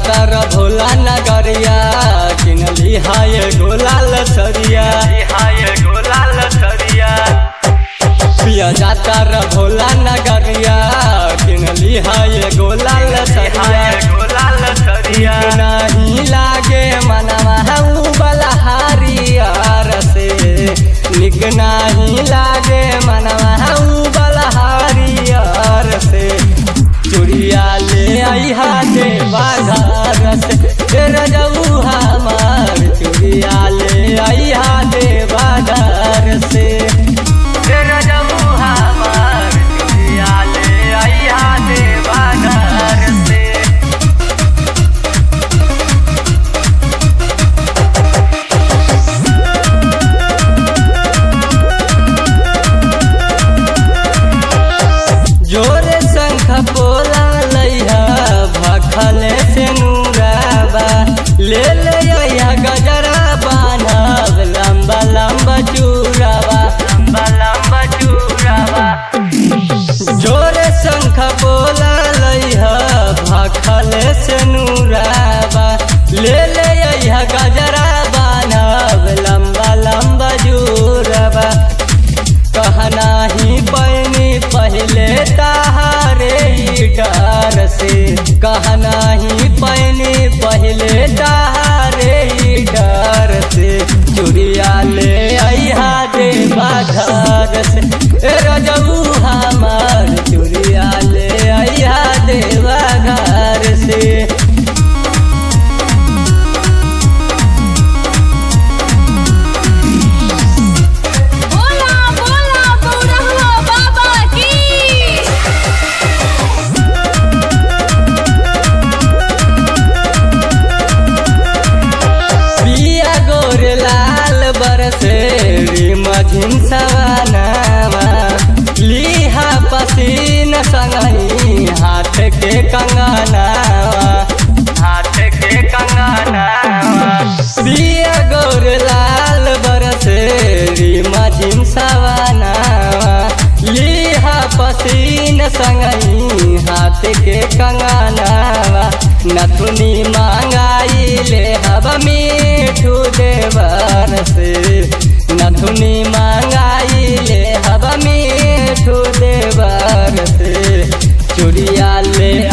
जातर भोला नगरिया किनली हाय गोलाल सरिया हाय गोलाल सरिया पिया जातर भोला नगरिया किनली हाय गोलाल सरिया गोलाल सरिया नहीं लागे मनवा हऊ बलहारियार से निक नहीं लागे मनवा हऊ बलहारियार से चुड़िया ले आई हाथे बाजार से तेरा जाऊ हमार चुड़िया ले आई हाथे बाजार से तेरा जाऊ हमार चुड़िया ले आई हाथे बाजार से जोरे शंख पोला लैहा भखले से नूराबा ले ले आया गजरा बान्हब लंबा लंबा चूराबा लंबा लंबा चूराबा जोरे शंख पोला लैहा भखले से नूराबा ले ले आया गजरा बान्हब लंबा लंबा जूराबा कहना ही पैनी पहले ताहारे ही डर से कहना ही पैनी पहले ताहारे ही डर से चुड़िया ले आइहा दे घर से ए रजऊ हमार चुड़िया ले आइहा दे घर से बोला बोला बौरहवा बाबा की पिया गोर लाल बरसे मझिन सवानावा लिहा पसीन संगही हाथ के कंगनावा हाथ के कंगनावा पिया गोर लाल बरसे मझिन सवानावा लिहा पसीन संगही हाथ के कंगनावा नथुनी मांगाई ले हब मीठू देवर से नथुनी मांगाई ले हब मीठू देवर से चुड़िया ले